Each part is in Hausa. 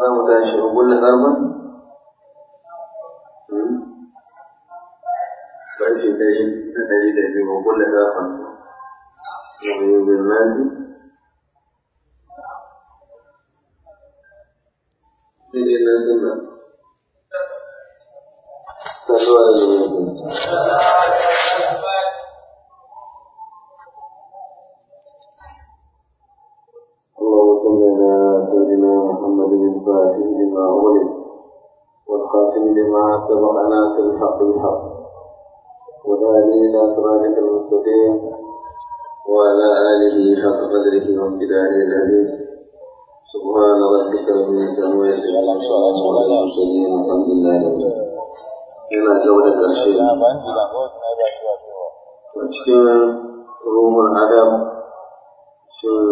za mu tashi a kulle ƙarfin ƙarfe ɗari da ɗari da biyu a kulle ƙarfin na biyu bin nasi sai dai na suna salluwa da zuwa اللهم صل على سيدنا محمد الفاتح لما أغلق والخاتم لما سبق ناصر الحق بالحق والهادي إلى صراطك المستقيم وعلى آله حق قدره وامتداره العظيم سبحان ربك رب العزة عما يصفون وعلى المرسلين والحمد لله رب العالمين yana gaba da ƙarshe a cikin ruhun adam shin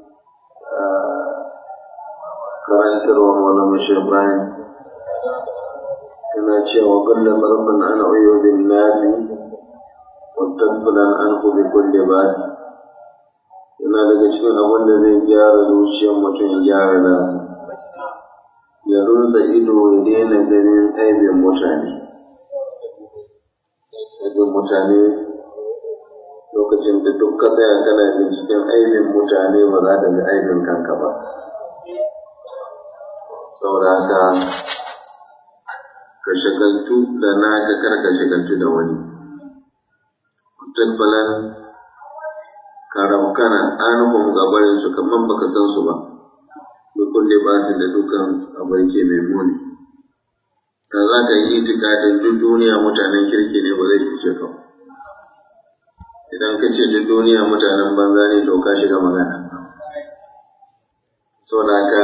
karantarwa maulama shi ibrahim yana cewa kullum tsarfin an oyo bin nasi wattakulan an kubi kulle basi yana daga cikin abin da zai gyara zuciyar mutum ya gyara nasa ya runza ido ya daina ganin aibin mutane aibin mutane lokacin da duk ka tsaya kana binciken aibin mutane ba za ka ga aibin kanka ba saboda haka ka shagaltu da naka kar ka shagaltu da wani tabbalan ka raukana anuhum gabarin su kamar baka san su ba bi kulle basin da dukan abai ke mai muni da za ka yi itikadin duk duniya mutanen kirki ne ba zai fice ka idan ka ce duk duniya mutanen banza ne to ka shiga magana saboda haka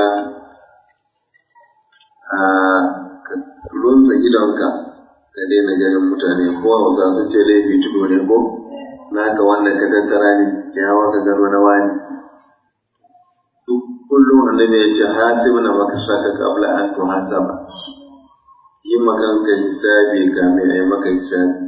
a runza idonka ka daina ganin mutane ko hausa sun ce laifi tudo ne ko naka wannan ka tattara ne ya hawa ka gano na wani duk kullum annabi ya ce hasibu na maka shaka kabla an to hasaba yi makanka hisabi kamin a yi maka hisabi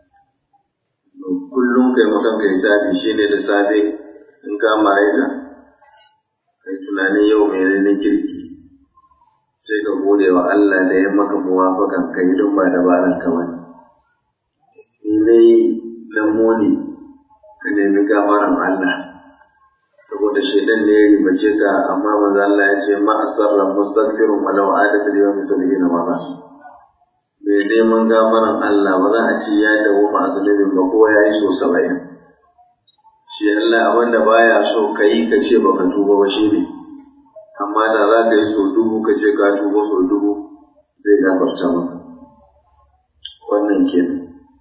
kullum kai makanka hisabi shine da safe in ka maraita kai tunanin yau mai na kirki sai ka gode wa Allah da ya maka muwafakan kai don ba dabaran ka bane ni ne lamoni ka nemi gafaran Allah saboda shaidan ne ya ribace ka amma maza Allah ya ce ma asarra mustaghfirun walau adatu da yawmi sabina marra mai neman gafaran Allah ba za a ce ya dawo ma zunubin ba kowa ya yi so saba'in shi Allah wanda baya so ka yi ka ce baka tuba ba shi ne amma da za ka yi so dubu ka ce ka tuba so dubu zai gafarta maka wannan kenan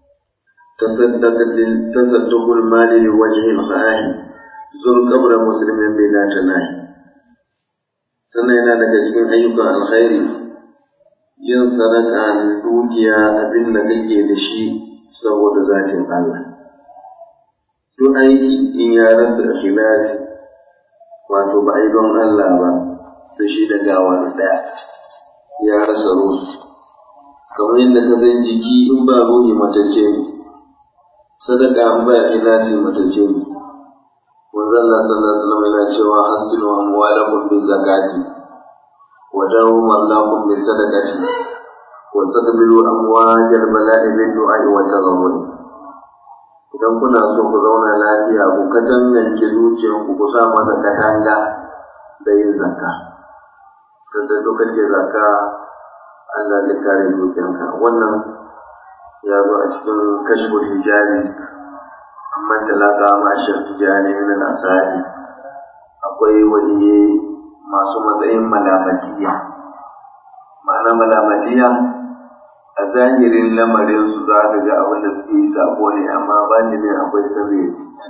tasaddaqul mali li wajhi al-khahi zur qabra muslimin bila tanahi sannan yana daga cikin ayyukan alkhairi yin sadaka dukiya abin da kake da shi saboda zatin Allah duk aiki in ya rasa ikhlasi wato ba ai don Allah ba da shi da gawa ɗaya ya rasa ruhu kamar yadda ka san jiki in ba ruhi matacce ne sadaka an ba ikhlasi matacce ne manzo Allah sallallahu alaihi wasallam yana cewa hasinu amwalakum bi zakati wa dawu mallakum bi sadaqati wa sadbilu amwajal bala'i bin du'a'i wa tazarrun idan kuna so ku zauna lafiya ku katanganke zuciyarku ku sa masa katanga da yin zakka sanda lokacin zakka Allah zai kare dukiyanka wannan ya zo a cikin kashful hijabi amma talaka ma shi tijani min asali akwai wani masu matsayin malamatiya ma'ana malamatiya a zahirin lamarin su za ka ga abin da suke yi sabo ne amma ba ne akwai sirri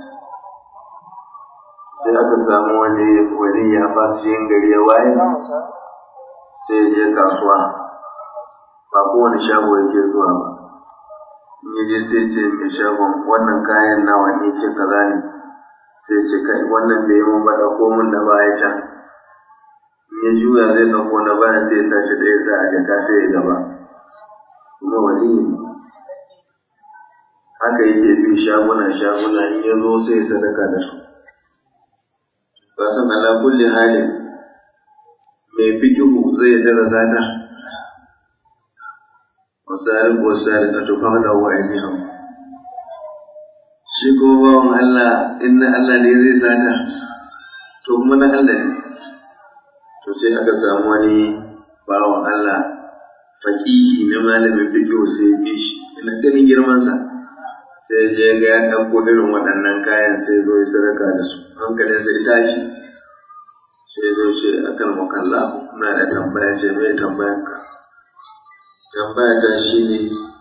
sai aka samu wani wani ya fasu yin gari ya waye sai ya je kasuwa ba kowane shago yake zuwa ba in ya je sai ce mai shagon wannan kayan nawa ne ce kaza ne sai ce kai wannan da ya mun ba ɗauko mun da baya can in ya juya zai ɗauko na baya sai ya tashi ɗaya sa a jaka sai ya gaba kuma wani haka yake bi shaguna shaguna in ya zo sai ya sadaka da su ba san ala kulli halin mai fikihu zai dara zata wasari ko sari ka tufa da wa ainihin shi ko bawan Allah inna Allah ne zai zata to kuma na Allah ne to sai aka samu wani bawan Allah faƙihi na malamin fikihu sai ya bi shi ina ganin girmansa sai je ga ya ɗauko irin waɗannan kayan sai zo ya sadaka da su hankalin sai tashi sai zo ce akan makalla na da tambaya ce mai tambayan ka tambaya ta shi ne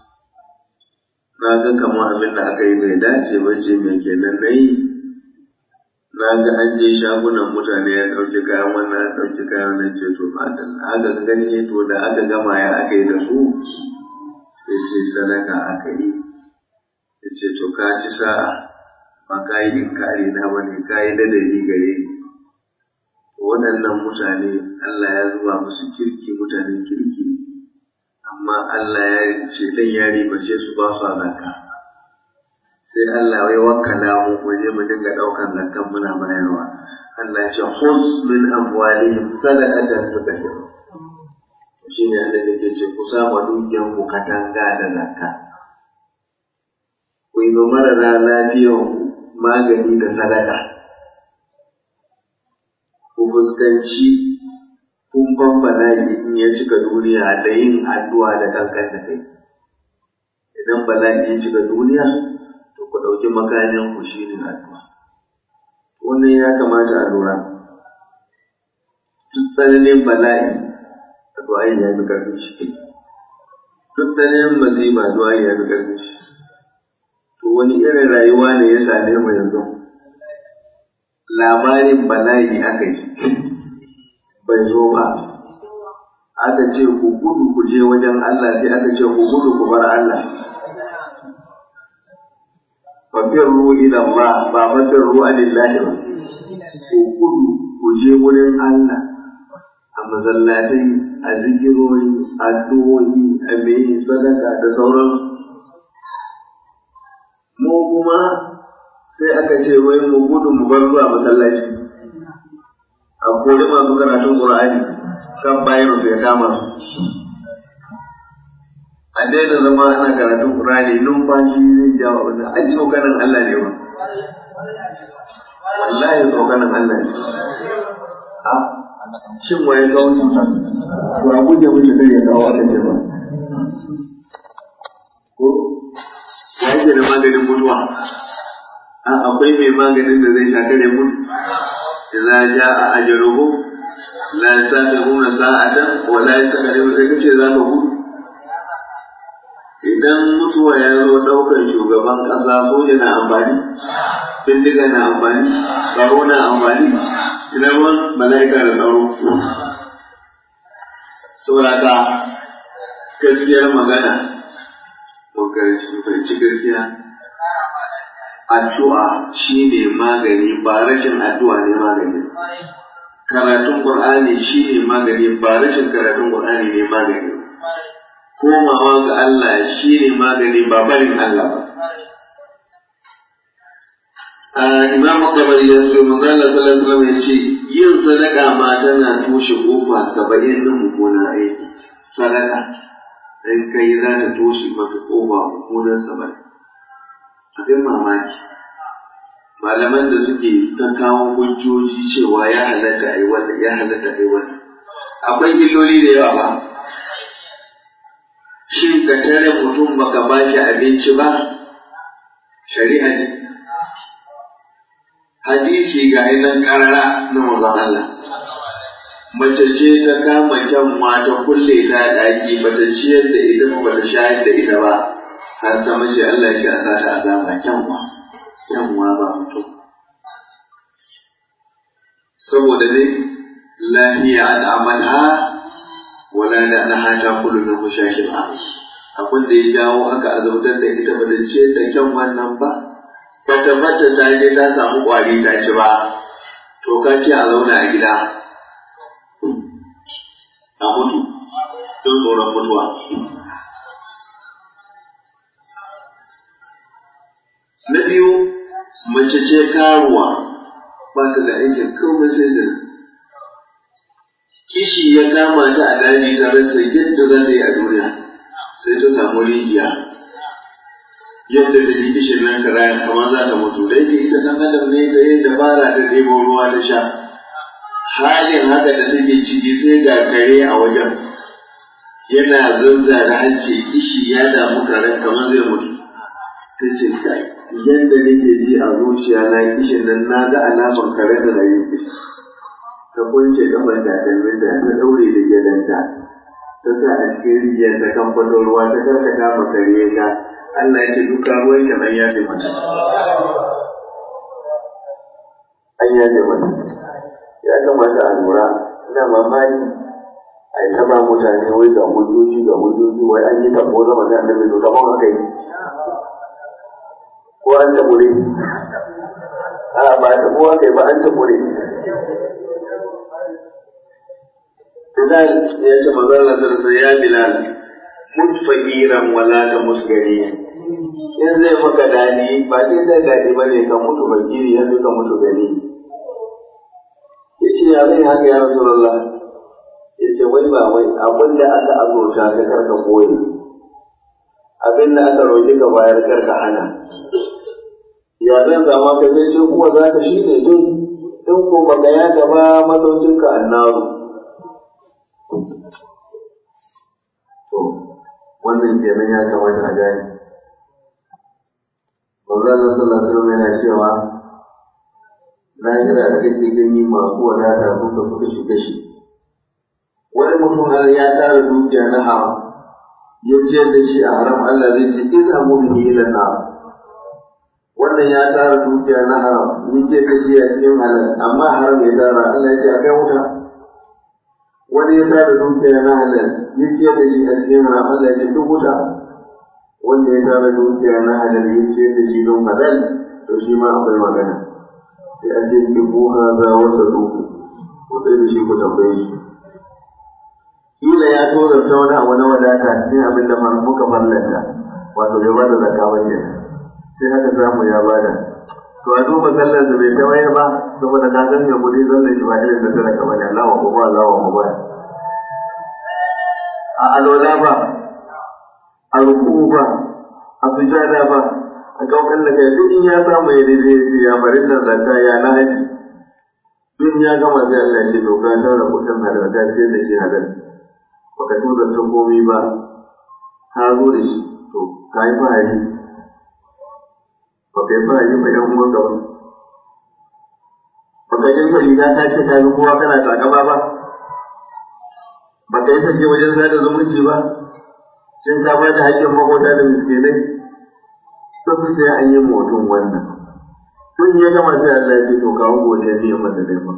na ga kamar abin da aka yi bai dace ba ce mai kenan na yi na ga an je shagunan mutane ya ɗauki kayan wannan ya ɗauki kayan wannan ce to matan aka gani to da aka gama ya aka yi da su sai ce sadaka aka yi ya ce to ka ci sa'a ba ka yi inkari na ba ne ka yi ladabi gare ni waɗannan mutane Allah ya zuba musu kirki mutanen kirki amma Allah ya ce dan ya ribace su ba su zakka sai Allah ya wakkala mu mu je mu dinga ɗaukan zakkan muna bayarwa Allah ya ce khuz min amwalihim sadaqatan tutahhir shi ne Allah yake ce ku sama dukiyan ku katanga da zakka ku yi ma marara lafiyan magani da sadaka ku fuskanci kumfan bala'i in ya cika duniya da yin addu'a da kankan da kai idan bala'i ya cika duniya to ku ɗauki makamin ku shi ne addu'a wannan ya kamata a lura duk tsananin bala'i addu'a ya fi ƙarfin shi duk tsananin masifa addu'a ya fi ƙarfin shi to wani irin rayuwa ne ya same mu yanzu labarin bala'i aka yi bai zo ba aka ce ku gudu ku je wajen Allah sai aka ce ku gudu ku bar Allah fafirru ila Allah ba fafirru anillahi ba ku gudu ku je wurin Allah a masallatai a zikirori addu'o'i a mai sadaka da sauransu mu kuma sai aka ce wai mu gudu mu bar zuwa masallaci a kori masu karatun Qur'ani kan bayan su ya kama a daina zama ana karatun Qur'ani numfashi zai jawo abin ai tsokanin Allah ne ba wallahi tsokanin Allah ne a shin waye kawo su ba guje mutu da ya kawo aka ce ba ko ya yake da maganin mutuwa a akwai mai maganin da zai shakare mutu idza jaa ajaluhum la yastakhiruna sa'atan wa la yastaqdimu sai kace za ka gudu idan mutuwa ya zo daukar shugaban kasa soja na amfani bindiga na amfani tsaro na amfani ina ruwan mala'ika da tsaro sauraka gaskiyar magana ko ci gaskiya addu'a shi ne magani ba rashin addu'a ne magani karatun qur'ani shi ne magani ba rashin karatun qur'ani ne magani komawa ga Allah shi ne magani ba barin Allah ba imam tabari ya ce manzo Allah sallallahu alaihi wasallam ya ce yin sadaka ma tana toshe kofa saba'in din mummunan aiki sadaka in kai za ta toshe maka kofa mummunan saba'in abin mamaki malaman da suke ta kawo hujjoji cewa ya halatta a yi wannan ya halatta a yi wannan akwai illoli da yawa ba shin ka tare mutum baka ba shi abinci ba shari'a ce hadisi ga nan karara na manzon Allah mace ce ta kama kyanwa ta kulle ta ɗaki bata ciyar da ita ba bata shayar da ita ba har ta mace Allah ya ce a sata azaba kyanwa kyanwa ba mutum saboda dai lahiya al'amalha wala da na hata kullu min mushashin abin da ya jawo aka azabtar da ita ba da ce da kyan wannan ba ba ta bata ta je ta samu kwari ta ci ba to ka ce a zauna a gida a mutu don tsoron mutuwa Na biyu, mace ce karuwa ba ta da aikin komai sai zina. kishi ya kama ta a daji ta rasa yadda za ta yi a duniya sai ta samu rijiya yadda ta ji kishin nan karaya kamar za ta mutu da yake ita dan adam ne ta yi dabara ta ɗebo ruwa ta sha halin haka da take ciki sai ga kare a wajen yana zanza da hanci kishi ya damu karen kamar zai mutu ta ce kai yadda nake ji a zuciya na kishin nan na ga alamar karen da na yi ta kunce kafar takalmin da ta daure da gyalanta ta sa a cikin rijiyar ta kamfato ruwa ta karkata ma kare ya sha Allah ya ce duka ruwan shi nan ya ce mata an ya ce mata ya kamata a lura ina mamaki a yi taba mutane wai ga hujjoji ga hujjoji wai an yi tabo zama da annabi to tabon aka yi ko an tabure a ba tabo aka yi ba an tabure Bilal ya ce manzo Allah sallallahu ya Bilal mut fakiran wala ta musgari in zai maka dadi ba dai da dadi bane ka mutu fakiri yanzu ka mutu gani yace ya zai haka ya Rasulullah yace wai ba wai abin da aka azurta ka karka koyi abin da aka roƙi ka bayar karka hana ya zan zama ka zai ce kuwa za ka shi ne dai in ko baka ya gaba masaukinka annaru To, wannan kenan ya kamata a gani. Manzana sallallahu alaihi wasallam yana cewa lahira da kake gani masu wadata sun ka suka shiga shi. Wani mutum har ya tara dukiya na haram, ya ciyar da shi a haram Allah zai ce iza mu bihi ila nar. Wannan ya tara dukiya na haram, ya ciyar da shi a cikin halal, amma haram ya tara Allah ya ce a kai wuta. wani ya tara dukiya na halal ya ciyar da shi a cikin haram Allah ya ce duk wuta wanda ya tara dukiya na halal ya ciyar da shi don halal to shi ma akwai magana sai a ce ki buha za wasa duku ko sai da shi ku tambaye shi kila ya tozarta wani abu na wadata cikin abin da muka fallanta wato bai bada zakka ba ke sai haka samu ya bada to a duba sallar da bai tawaye ba saboda ka san me kudi sallar shi ba irin da talaka bane Allah wa kuma Allah wa kuma a alola ba a ruku ba a sujada ba a kaukan da kai duk in ya samu ya daidai ya ce ya bari nan zakka ya na haji duk ya gama sai Allah ya ce to ka tara kudin halal ka ce da shi halal baka tuza ta komai ba ka zo da shi to ka yi fahari baka yi fahari ba yan uwanka ba baka dinka riga ta ce ka kowa kana takama ba baka yi sake wajen sada zumunci ba shin ka ba da haƙƙin makota da miskinai duk sai an yi mutum wannan tun ya gama sai Allah ya ce to kawo godiya ne mata dai ba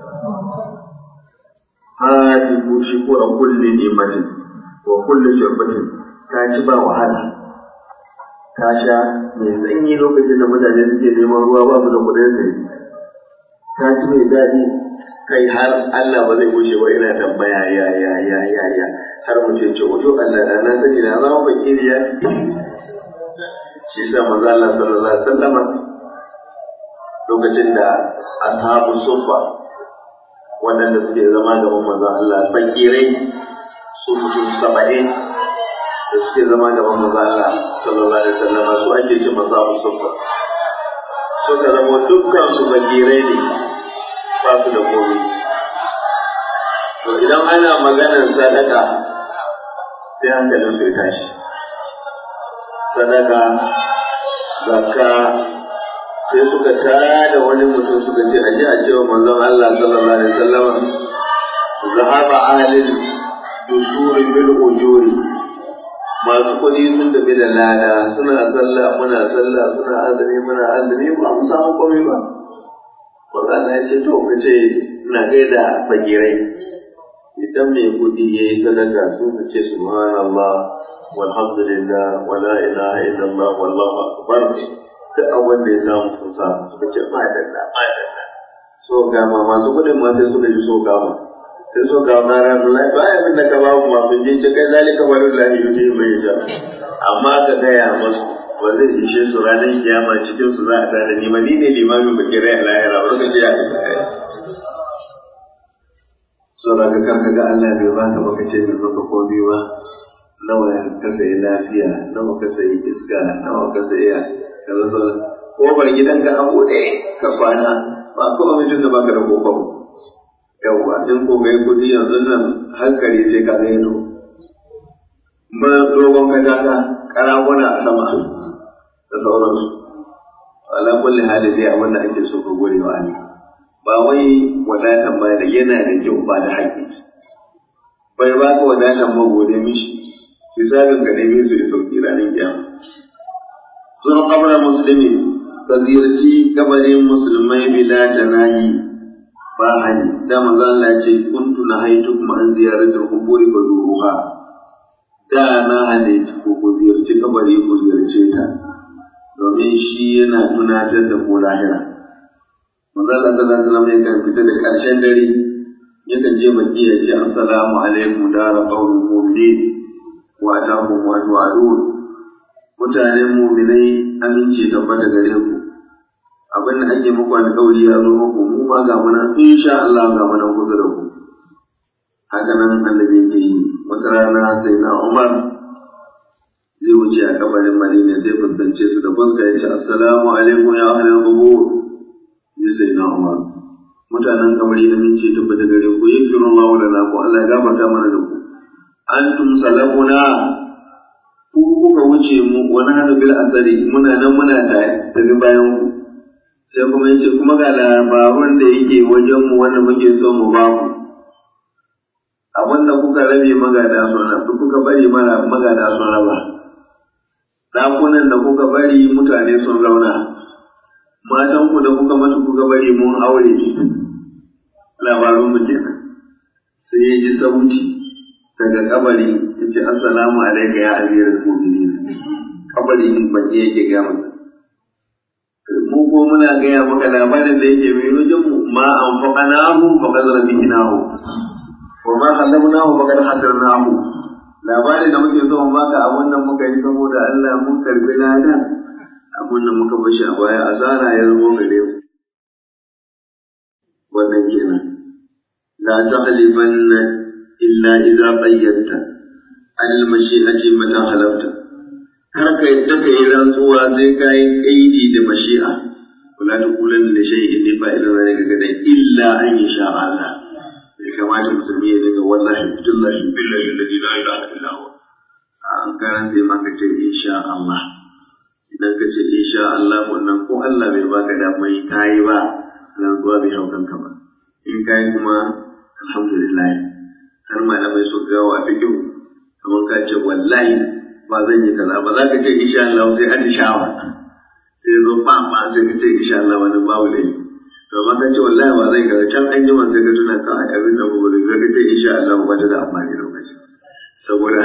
hati ku shi ko a kulli ni'matin wa kulli shurbatin ka ci ba wahala ka sha mai sanyi lokacin da mutane suke neman ruwa ba su da kuɗin sai ka ci mai daɗi kai har Allah ba zai gushe ba ina tambaya ya ya ya ya ya har mutum ce wato Allah da na sani na zama fakiri ya shi sa manzo Allah sallallahu alaihi wasallam lokacin da ashabu sufa waɗanda suke zama gaban manzo Allah fakirai su mutum saba'in da suke zama gaban manzo Allah sallallahu alaihi wasallam su ake ce masabu sufa suka zama dukkan su fakirai ne ba su da komai to idan ana maganar sadaka sai hankalin su ya tashi sadaka zakka sai suka tada wani mutum suka ce aje a cewa manzon Allah sallallahu alaihi wasallam zahaba ahlil dusuri bil ujuri masu kuɗi sun tafi da lada suna sallah muna sallah suna azumi muna azumi ba mu samu komai ba Wanda Allah ya ce to ka ce ina gaida fagirai idan mai kuɗi ya yi sadaka su ka ce subhanallah walhamdulillah wala ilaha illallah wallahu akbar duk abin da ya samu sun samu suka ce madalla madalla so gama masu kuɗin ma sai suka ji so gama sai so gama ranar lafi ba abin da ka ba mu ma mun je ce kai zalika walillahi yuti mai ja amma ka gaya masu ba zai ishe su ranar kiyama cikin su za a tada ni ma ni ne limamin bakirai a lahira ba ka ce ya saboda ka karka ga Allah bai baka baka ce mai maka komai ba nawa ka sayi lafiya nawa ka sayi iska nawa ka sayi kaza sauran kofar gidanka a buɗe ka kwana ba kowa mutum da baka da kofar yawwa in ko kai kuɗi yanzu nan hankali sai ka ga ido ba dogon kataka karaguna a sama da sauransu ala kulli hali dai abin da ake so ka gode wa Allah ba wai wadatan ba da yana da kyau ba da haƙƙi bai ba ka wadatan ba gode mishi misalin ka nemi su da sauki ranar kiyama zuwa kabarin musulmi ka ziyarci kabarin musulmai bila janahi ba hani da manzo Allah ce kuntu na haitu kuma an ziyaratar kuburi fa duruha da na hane ku ku ziyarci kabari ku ziyarce ta domin shi yana tunatar da ku lahira manzo Allah sallallahu alaihi wasallam yakan fita da karshen dare yakan je Madina ya ce assalamu alaikum dara qaumin mu'minin wa atakum wa tu'adun mutanen mu'minai amince tabbata gare ku abin da ake muku alƙawari ya zo muku mu ma ga muna insha Allah ga muna kusa da ku haka nan annabi yake yi wata rana sai na Umar zai wuce a kabarin Madina sai fuskance su da fuska ya ce assalamu alaikum ya ahlal qubur ya sai na Umar mutanen kabari amince tabbata gare ku yakiru Allah lana ku Allah ya gafarta mana da ku antum salafuna ku kuka wuce mu wani hannu bil asari muna nan muna tafi bayan ku sai kuma yace kuma ga labarun da yake wajen mu wanda muke so mu ba ku abin da kuka rabe magada sun rabu kuka bari mana magada sun raba ɗakunan da kuka bari mutane sun zauna matan ku da kuka mutu kuka bari mun aure labarun mu kenan sai ya ji sauti daga kabari ya ce assalamu alaika ya amiral mu'minin kabari din baki yake ga masa mu ko muna gaya maka labarin da yake mai wajen mu ma an faqanahu faqad rabinahu wa ma khallamnahu faqad hasarnahu labarin da muke so mu baka abun nan muka yi saboda Allah mun karbi ladan abun nan muka bashi a baya asara ya zama gare mu wannan kenan la tahlifanna illa idza qayyadta al mashi'ati mata halafta kar ka yadda ka yi rantsuwa sai ka yi kaidi da mashi'a wala ta kulan da shay in ne fa'ila zai ga gadan illa an yi sha Allah bai kamata musulmi ya dinga wallahi billahi billahi alladhi la ilaha illa huwa an karan sai ma ka ce insha Allah idan ka ce insha Allah wannan ko Allah bai baka da mai kai ba rantsuwa bai hau kanka ba in kai kuma alhamdulillah har malamai su gawa fikihu kamar ka ce wallahi ba zan yi kaza ba za ka ce insha Allah sai atishawa sai zo ba ba sai ka ce insha Allah wani babu ne to ba ka ce wallahi ba zai kaza can an yi ma sai ka tuna ka a abin da gobe da ka ce insha Allah ba ta da amfani lokaci saboda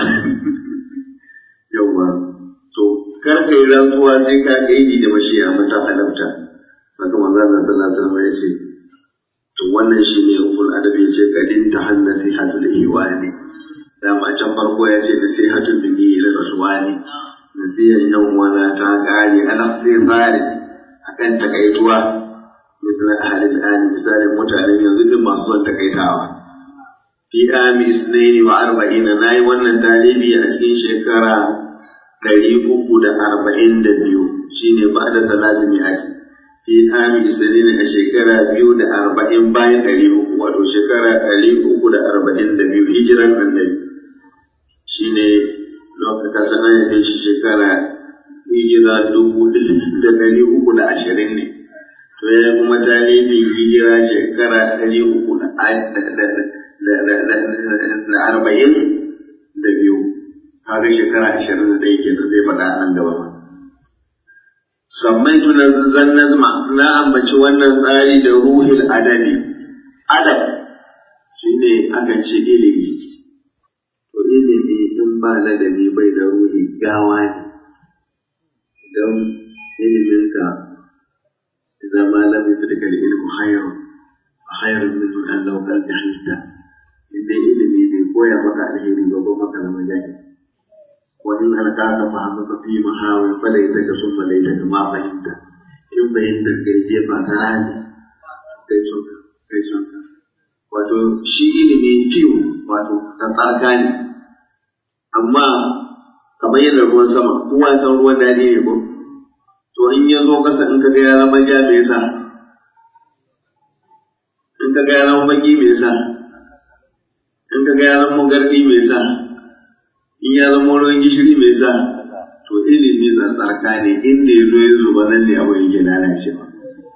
yawa to kar ka yi rantsuwa sai ka kaidi da mashiya mata halamta haka manzo Allah sallallahu alaihi wasallam ya ce to wannan shine ukul adabi ya ce kadin tahannasi hadul iwani dama can farko ya ce nasihatun bini ila rasuwani nasihar yan wana ta kare ana sai tsari akan takaituwa misal ahalin ani misalin mutanen yanzu din masu son takaitawa fi ami isnaini wa arba'ina nayi wannan talibi a cikin shekara ɗari uku da arba'in da biyu shine ba da salatu mi'ati fi ami isnaini a shekara biyu da arba'in bayan ɗari uku wato shekara ɗari uku da arba'in da biyu hijiran annabi shi ne lokacin sana ya kai shi shekara hijira dubu da ɗari uku da ashirin ne to ya kuma talibin hijira shekara ɗari uku da arba'in da biyu kaga shekara ashirin da ɗaya kenan zai faɗa nan gaba ma sammai tuna zan nazma na ambaci wannan tsari da ruhil adabi adab shine aka ce ilimi to ilimi in ba ladabi bai da ruhi gawa ne idan iliminka zama lam yudrika ilmu hayru hayru min an law kan jahilta inda ilimi bai koya maka alheri ba ko maka zama jahil wa in alqaka fahamaka fi mahawin falaitaka summa laitaka ma fahimta in fahimta kai je ba ka rani kai son kai son wato shi ilimi fiyo wato tsarka ne amma kamar yadda ruwan sama kowa ya san ruwan daɗi ne ko to in ya zo kasa in ka ga ya zama ja me yasa in ka ga ya zama baki me yasa in ka ga ya zama garɗi me yasa in ya zama ruwan gishiri me yasa to ilimi tsarka ne inda ya zo ya zuba nan ne abu yake lalacewa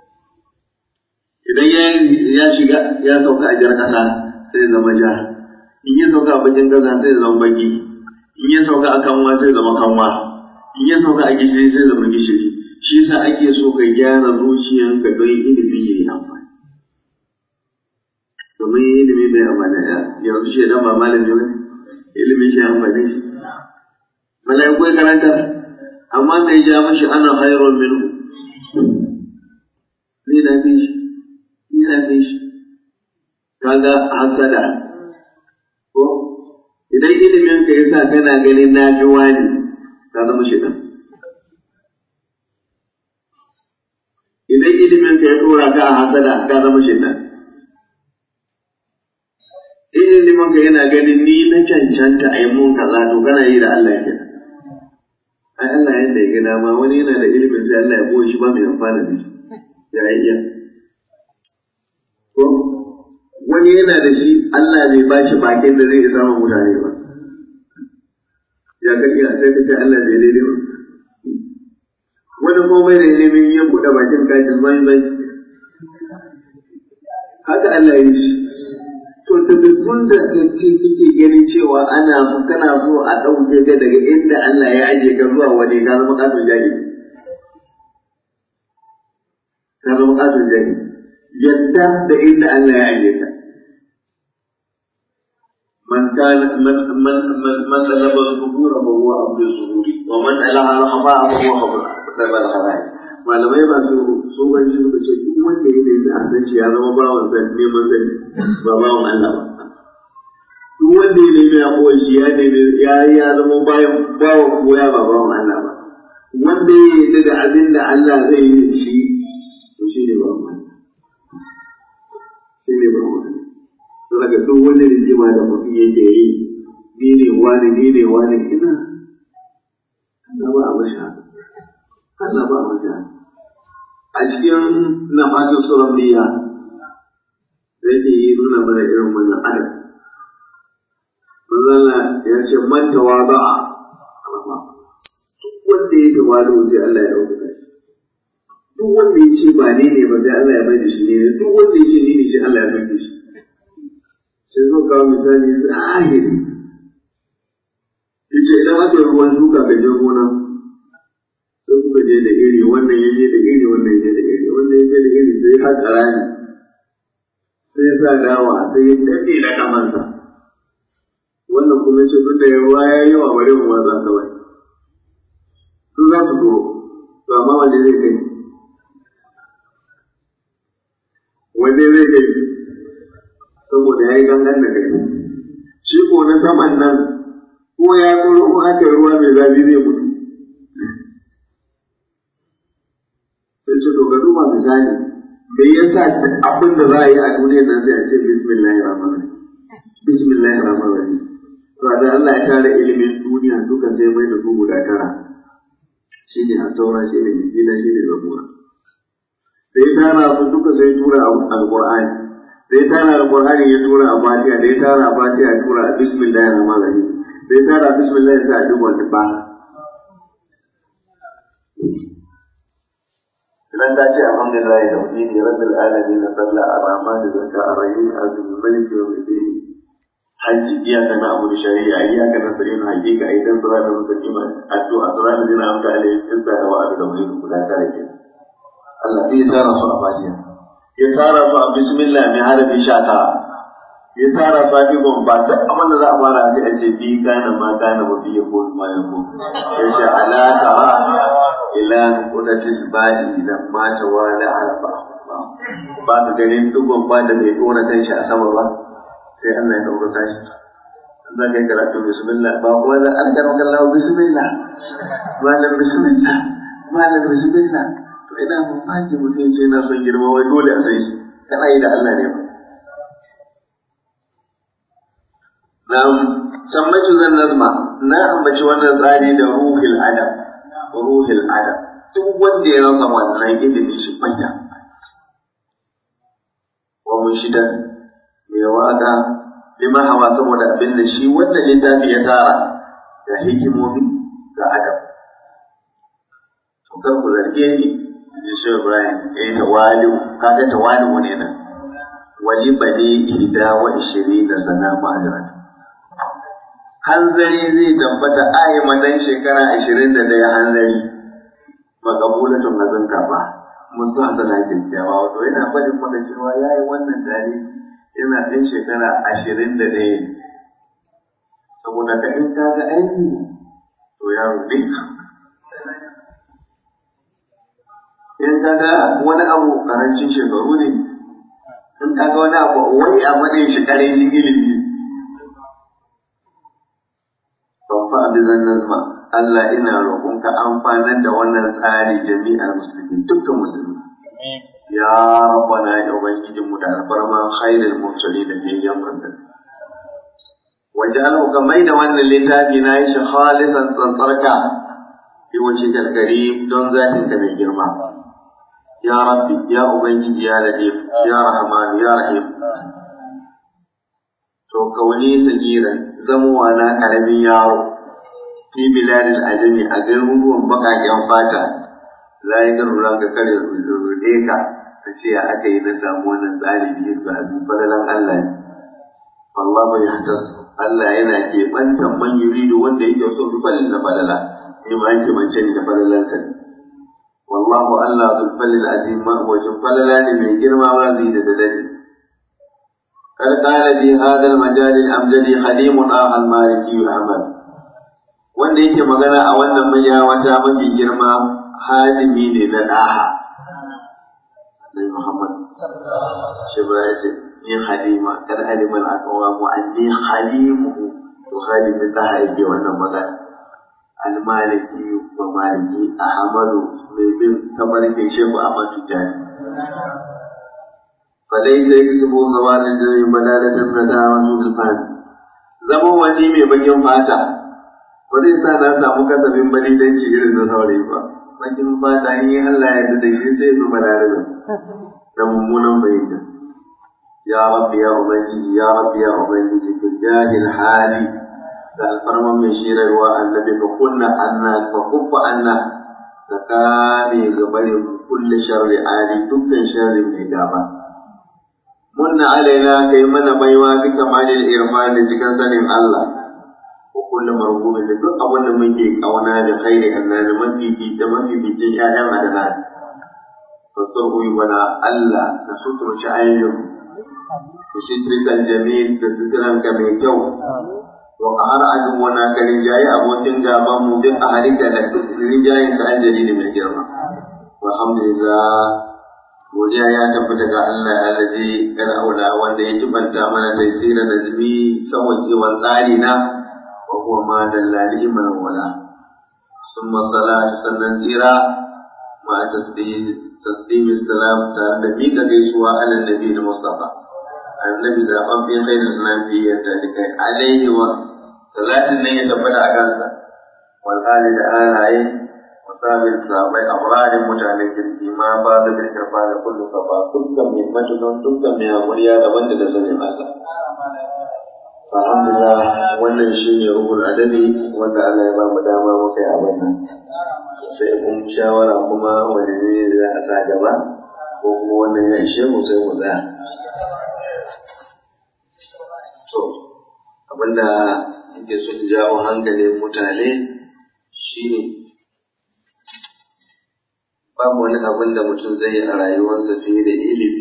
idan ya shiga ya sauka a jar ƙasa sai zama ja in ya sauka a bakin ƙasa sai zama baki in ya sauka a kanwa sai zama kanwa in ya sauka a gishiri sai zama gishiri shi yasa ake so ka gyara zuciyanka don ilimi ya yi amfani domin ilimi bai amfani da yanzu shi dan ba malami ba ilimin shi amfani shi mala'iku ya karanta amma mai ja mashi ana khairun minhu ni na fi shi ni na fi shi kaga hasada ko idan ilimin ka yasa kana ganin na fi wani ka zama shaitan idan ilimin ka ya dora ka a hasada ka zama shaitan in ilimin ka yana ganin ni na cancanta a yi mun kaza to kana yi da Allah kenan ai Allah yadda ya ga dama wani yana da ilimin sai Allah ya boye shi ba mai amfana da shi ya iya ko wani yana da shi Allah bai ba shi bakin da zai isa ma mutane ba ya ka iya sai ka ce Allah bai daidai ba wani kuma bai da ilimin ya buɗe bakin kajin bai bai haka Allah ya yi shi to tabbitun da kace kake ganin cewa ana so kana so a ɗauke ka daga inda Allah ya aje ka zuwa wani ka zama katon jahili ka zama katon jahili yadda da inda Allah ya aje ka من كان من من من من طلب الظهور فهو عبد الظهور ومن ألها الخفاء فهو خبر سبب الخفاء malamai masu tsohonci suka ce duk wanda ya nemi a san shi ya zama bawan san neman sani ba bawan Allah ba duk wanda ya nemi a kowa shi ya nemi ya ya zama bayan bawan koya ba bawan Allah ba wanda ya yi da abin da Allah zai yi shi to shi ne bawan Allah shi ne bawan Allah saboda duk wani rigima da mutum yake yi ni ne wani ni ne wani ina Allah ba a mashi Allah ba a mashi a cikin nafatin surabbiya da yake yi nuna mana irin wannan adam manzala ya ce man tawaba alama duk wanda ya tawadu sai Allah ya dauka shi duk wanda ya ce ba ne ne ba sai Allah ya bai da shi ne duk wanda ya ce ni ne shi Allah ya sauke shi sai zo kawo misali zahiri yace idan aka yi ruwan shuka ka je gona sai kuka je da iri wannan ya je da iri wannan ya je da iri wannan ya je da iri sai haka rani sai ya sa dawa sai ya daɗe da kamansa wannan kuma ce duk da yawa ya yi yawa bari mu watsa kawai su za su turo to amma wanda zai kai wanda zai kai saboda ya yi gangan da kai shi ko na saman nan ko ya tsoro ko aka yi ruwa mai zafi zai mutu sai ce to ga duba misali me yasa duk abin da za a yi a duniyar nan sai a ce bismillahir rahmanir rahim bismillahir rahmanir rahim to da Allah ya tara ilimin duniya duka sai mai da su guda tara shine a taura shine injila shine zabura da ya tara su duka sai tura alqur'ani da ya tara alqur'ani ya tura a fatiha da ya tara a fatiha ya tura a bismillahir rahmanir rahim da ya tara bismillah ya sa a duk wani ba idan ta ce alhamdulillah da tauhidi rabbil alamin sallah ar-rahman zakka ar-rahim azim malik yawm الدين hajji iyaka na abu da shari'a iyaka na sirrin hakika idan sura da mustaqim addu'a sura da dina amka alai isa da wa'adu da wani guda tare ke Allah bai tara su a fatiha ya tara su a bismillah mai harafi sha tara ya tara fatigon ba duk abin da za a fara sai a ce bi kana ma kana wa bi yakun ma yakun ya ce ala tara ila nuqtatil badi lamma tawala arfa ba ka ganin dugon ba da bai dora kan shi a sama ba sai Allah ya ɗaukaka shi za ka yi karatu bismillah ba kuwa da an karo kallahu bismillah malam bismillah malam bismillah to ina mamaki mutum ce na son girma wai dole a sai shi kana yi da Allah ne ba na sammaitu zan nazma na ambaci wannan tsari da ruhil adam ruhil adam duk wanda ya rasa wannan ilimi shi fanya wa mun shida mai waka lima hawa saboda abin da shi wannan littafi ya tara da hikimomi ga adam to kar ku zarge ni ji shi Ibrahim eh tawali'u kaga tawali'u ne nan wali bani ihda wa ishirina sana ma'ajran hanzari zai tabbata ayi madan shekara ashirin da ɗaya hanzari makabulatun abin karɓa musu hasana kyakkyawa wato yana faɗin maka cewa ya yi wannan tare yana ɗan shekara ashirin da ɗaya saboda ka in ka ga aiki to yaro ne in ka ga wani abu ƙarancin shekaru ne in ka ga wani abu wai a madin shi ƙarancin ilimi babba abin zan nazma Allah ina roƙonka amfanar da wannan tsari jami'ar musulmi dukkan musulmi ya rabbana ya ubangijin mu da alfarman khairul mursalin da biyayyan manzan wajen ka mai da wannan littafi na yi shi khalisan tsantsarka bi wace gargari don zatin ka mai girma ya rabbi ya ubangiji ya ladif ya rahman ya rahim to kauni sagiran zamowa na karamin yaro fi biladil ajami a garuruwan bakaken fata la yi garura ka kare rude ka ka ce ya aka yi na samu wannan tsari biyu ga azumi falalan Allah ne wallahu ya hatas Allah yana ke bantan man yuridu wanda yake so bi falin na falala ni ma yake mance ni da falalan sa ne wallahu Allah bil falil azim ma wajen falala ne mai girma razi da dalali قد قال في هذا المجال الأمجد خليم آخر المالكي أحمد wanda yake magana a wannan manya wata mafi girma hadimi ne na ɗaha. Nabi Muhammad shi ba ya ce ni halima kar haliman akawa mu an ni halimu to halimin ɗaha yake wannan magana. Al-Maliki wa Maliki Ahmadu mai bin tabarkin Shehu Ahmad Tijani. فليس يكسب زوال الجري بلالة الندامة بالفهم zama wani mai bakin fata ba zai sa na samu kasafin balidanci irin na saurayi ba bakin fata in yi Allah ya da shi sai su balarabin da mummunan bayyana ya rabbi ya ubangiji ya rabbi ya ubangiji bil jahil hali da alfarman mai shirarwa annabi ka kunna anna ka kuffa anna ka kame gabarin kulle sharri ali dukkan sharri mai gaba munna alaina kai mana baiwa bi kamalil irfan da cikin sanin Allah ko kullu marhumin da duk abin da muke kauna da khairi annabi mafifi da mafificin ƴaƴan adana fasarhu bana Allah na suturci ayyun da sitrikan jamil da sitran ka mai kyau wa qahar adu wana ka rinjaye abokin gaban mu bi aharika da rinjayen ka anjali mai girma walhamdulillah godiya ya tabbata ga Allah alladhi kana aula wanda ya tubanta mana tafsirin nazmi sawajewan tsari na wa huwa ma dallali man wala summa salatu sannan tsira ma tasbih tasbih salam tare da mika gaisuwa ala nabi da mustafa annabi zaban bi khairul nabi ya dalika alaihi wa salatin nan ya tabbata a kansa wal ali da alaye musabin sahabai abrarin mutanen kirki ma ba da kirkir ba da kullu safa dukkan mai matukan dukkan mai hakuriya daban da sanin Allah. Alhamdulillah wannan shi ne ruhul adabi wanda Allah ya ba mu dama muka yi abin nan. Sai kun shawara kuma wani ne za a sa gaba ko kuma wannan ya ishe mu sai mu tsaya. To, abinda yake so jawo hankalin mutane shi ne babu wani abin da mutum zai yi a rayuwarsa fiye da ilimi.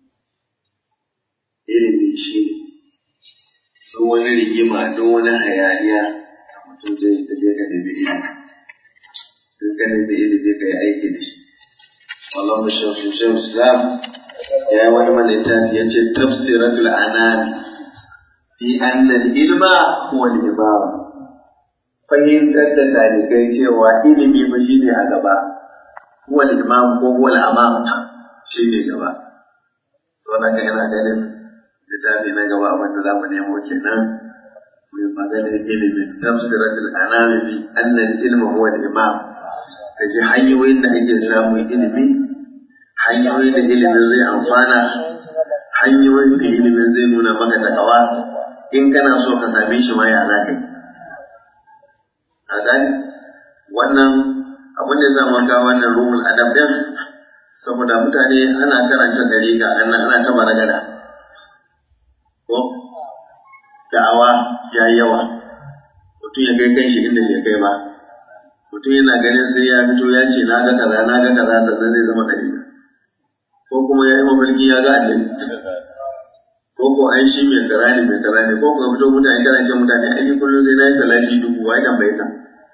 Ilimi shi ne, duk wani rigima, duk wani hayaniya da mutum zai yi tafiya ka nemi ilimi. Duk ka nemi ilimi ka yi aiki da shi. Allah mashafi Shehu Islam ya yi wani malita ya ce tafsiratul anami fi annal ilma huwa al-imam fahimtar da talibai cewa ilimi ba shi ne a gaba huwa imam ko huwa al-amam shi ne gaba so na ga ina ganin littafi na gaba abin da zamu nemo kenan mai maganar ilimin tafsiratul anami bi annal ilma huwa al-imam kaji hanyoyin da ake samun ilimi hanyoyin da ilimin zai amfana hanyoyin da ilimin zai nuna maka takawa in kana so ka same shi ma ya za ka yi a gani wannan abin da ya sa maka wannan ruhul adab din saboda mutane ana karanta dariƙa ana ana ta baragada ko da'awa ya yi yawa mutum ya kai kanshi inda bai kai ba mutum yana ganin sai ya fito ya ce na ga kaza na ga kaza sannan zai zama dariƙa ko kuma ya yi mafarki ya ga annabi ko ko ai shi mai kaza ne mai kaza ne ko ko fito mutane kana ce mutane ai ni kullum sai na yi salati dubu wai tambaye ka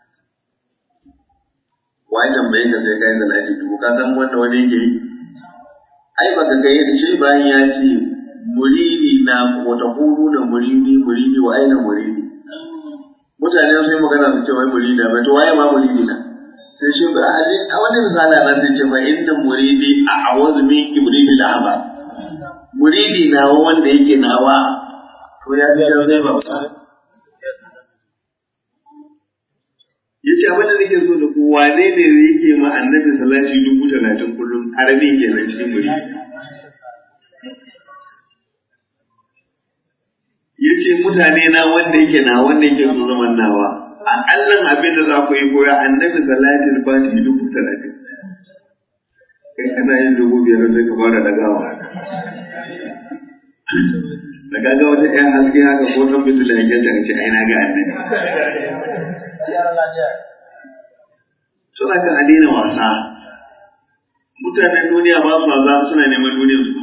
wai tambaye ka sai ka yi salati dubu ka san wanda wani yake yi ai baka kai da shi bayan ya ce muridi na wata huru da muridi muridi wa aina muridi mutane sai magana su ce wai muridi ba to waye ma muridi na sai shi ba a wani misala nan zai ce fa inda muridi a awazu min ibridi da haba muridi na wanda yake nawa to ya fi sai ba ya ce abin da nake so da ku wane ne yake ma annabi salati dubu talatin kullum arabi kenan cikin muridi ya ce mutane na wanda yake na wanda yake so zaman nawa aƙallan abin da za ku yi koya annabi salatin fati dubu talatin kai kana yin dubu biyar sai ka fara dagawa da kaga wata ɗayan haske haka ko ɗan fitila ya ta ce ai na ga annabi suna kan daina wasa mutanen duniya ba su wasa suna neman duniyar su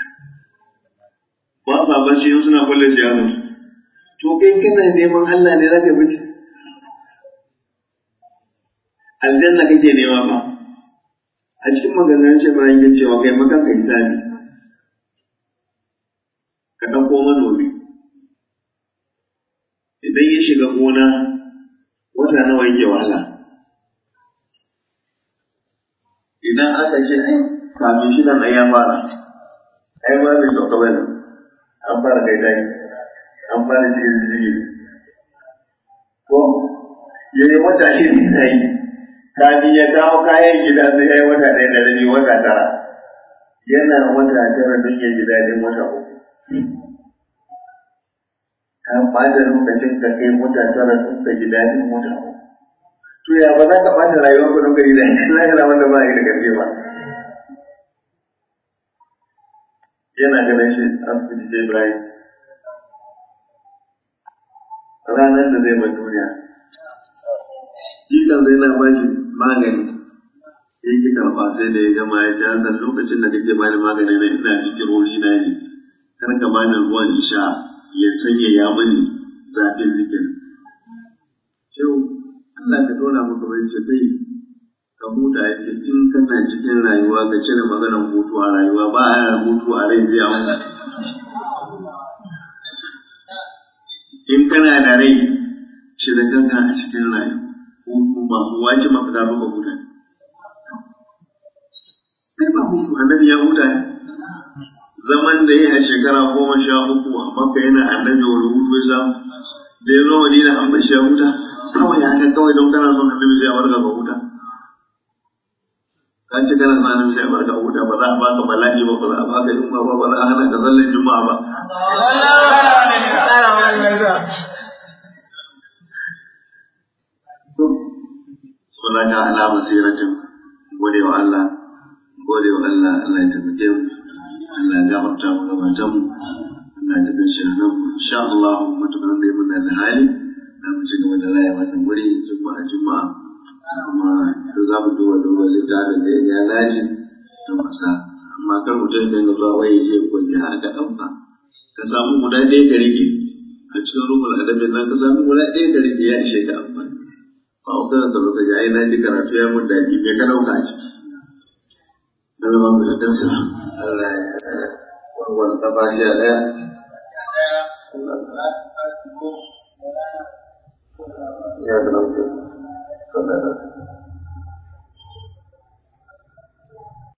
ba sa bacci in suna kulle siyasar to kai kana neman Allah ne zaka bace aljanna kake nema ba a cikin maganganun shi ba yake cewa kai makan kai sani ka ɗauko manomi idan ya shiga gona wata nawa yake wahala idan aka ce ai kafin shi nan ya fara ai ba mai sauka bane an fara kai dai an fara cikin jiri ko ya yi wata shi ne na yi kafin ya kawo kayan gida sai ya yi wata ɗaya da rabi wata tara yana wata tara don ya ji daɗin wata uku ka ɓata lokacin ka kai wata tara don ka ji daɗin wata uku to ya ba za ka ɓata rayuwar ku don ka ji daɗin lahira wanda ba yi da ƙarfi ba yana ganin shi asibiti sai Ibrahim. Ranar da zai bar duniya. Jikan zai na ba shi magani. Ya ki karɓa sai da ya gama ya ce san lokacin da kake bani magani na ina zikirori na ne. Kar ka bani ruwan isha ya sanya ya mani zafin zikir. Yau Allah ka dora maka bai ce kai ka huta ya ce in kana cikin rayuwa ka cire maganar hutu a rayuwa ba a hutu a rai zai hau in kana da rai cire kanka a cikin rayuwa hutu ba wace maka da maka huta sai ba hutu annabi ya huta ne zaman da ya a shekara goma sha uku a makka yana annabi wani hutu ya samu da ya zo madina an bashi ya huta kawai haka kawai don kana son annabi zai barka ka huta ka ce kana son annabi zai barka huta ba za a baka bala'i ba ba za a baka yunwa ba ba za a hana ka sallan juma'a ba Suna ka ala basiratin gode wa Allah gode wa Allah Allah ya taimake mu Allah ya gafarta mu gabatan mu Allah ya tafi shi nan insha Allah mutukan da muna da hali za mu ci gaba da raya wannan wuri juma'a juma'a kuma duk za mu duba duba littafin da ya ga dace don masa amma kar mutum da ga zuwa waye je koyi har ka ɗauka ka samu guda ɗaya ka rike a cikin rukun adabin nan ka samu guda ɗaya ka rike ya ishe ka amfani ba ku kana tsaro ka ji ai na ji karatu ya mun daɗi me ka ɗauka a ciki Allah ba mu da dansa Allah ya warware kafa shi a ɗaya ya ga nan ka